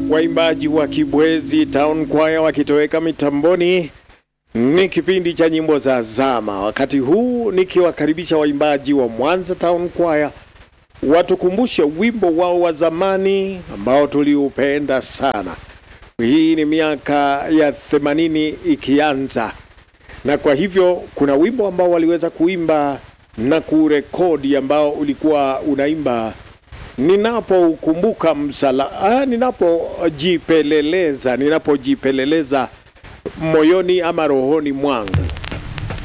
waimbaji wa Kibwezi Town Choir wakitoweka mitamboni. Ni kipindi cha nyimbo za zama, wakati huu nikiwakaribisha waimbaji wa Mwanza Town Choir watukumbushe wimbo wao wa zamani ambao tuliupenda sana. Hii ni miaka ya themanini ikianza, na kwa hivyo kuna wimbo ambao waliweza kuimba na kurekodi ambao ulikuwa unaimba ninapoukumbuka msala ah, ninapojipeleleza ninapojipeleleza moyoni ama rohoni mwangu.